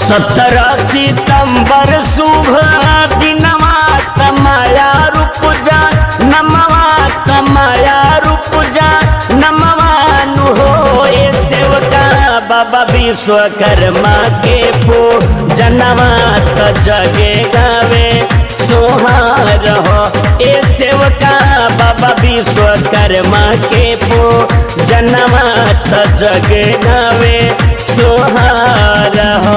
सत्रह सितंबर शुभ दिनवा तमाया रूप जा नमवा तमाया रूप जा नमवानु हो ए सेवका बाबा विश्वकर्मा के पो जनवा त जगे गावे सोहार हो ए सेवका बाबा विश्वकर्मा के पो जनवा त जगे गावे सोहार हो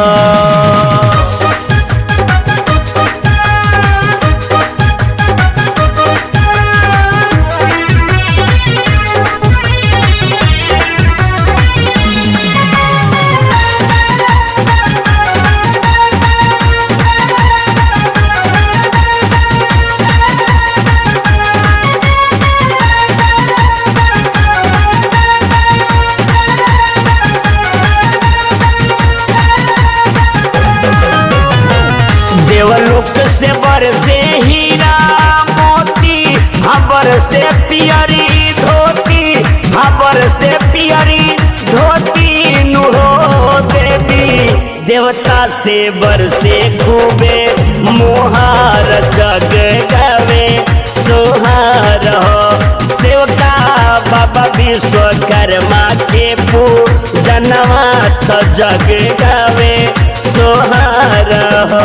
देवलोक से बरसे हीरा मोती हबर से पियरी धोती हबर से पियरी धोती नुहो देवी देवता से बरसे खूबे मोहार जग गवे सोहार हो सेवका बाबा विश्वकर्मा के पूजनवा त जग गवे सोहार हो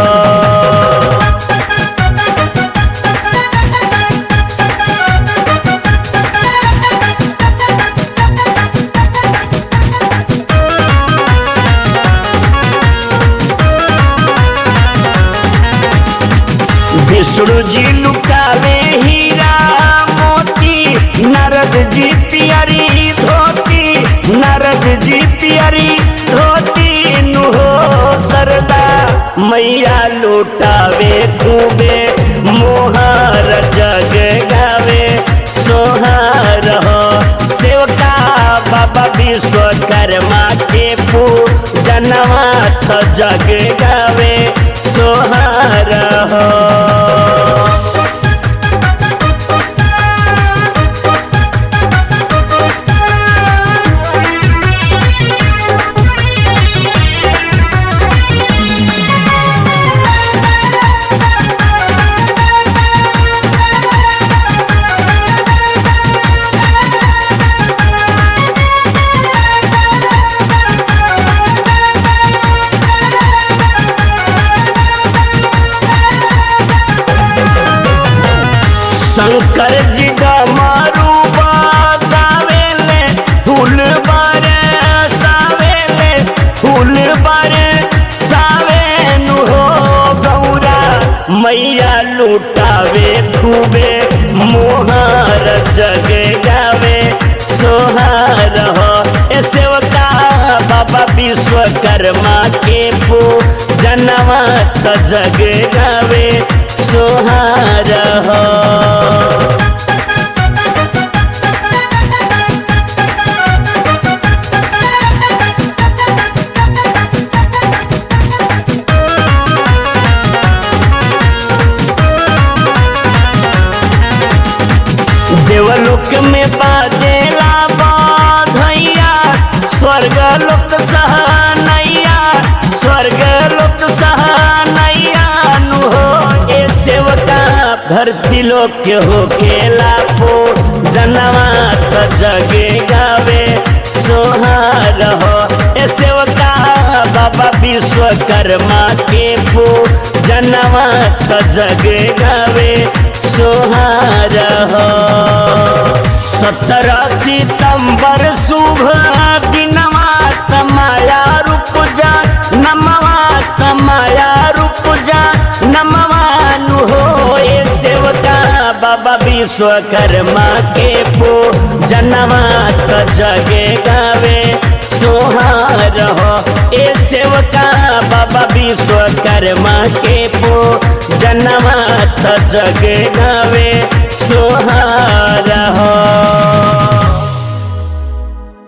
विष्णु जी लुकावे हीरा मोती नारद जी पियरी धोती नारद जी पियरी धोती नुहो सरदा मैया लुटावे खूबे मोहार जग गावे सोहार हो सेवका बाबा विश्वकर्मा के पूजनवा त जग गावे सोहार हो शंकर जी डमरू बजावेले फूल बारे सावेले फूल बारे सावेनु हो गौरा मैया लुटावे खूबे मोहार जग गावे सोहार हो ए सेवका बाबा विश्वकर्मा के पू जनवा त जग गावे सोहार हो देवलोक में बाजेला बाधैया स्वर्ग लोक सहनैया स्वर्ग लोक सहनैया नु हो ए सेवका धरती लोक के हो खेला पो जनवा त जगे गावे सोहार हो ए सेवका बाबा विश्वकर्मा के पो जनवा त जगे गावे सोहार हो सत्रह सितंबर शुभ दिनवा तमाया रूप जा नमवा तमाया रूप जा नमवानु हो ए सेवका बाबा विश्वकर्मा के पो जनवा त जगे गावे सोहार हो ए सेवका बाबा विश्वकर्मा के पो जनवा त जगे गावे सोहार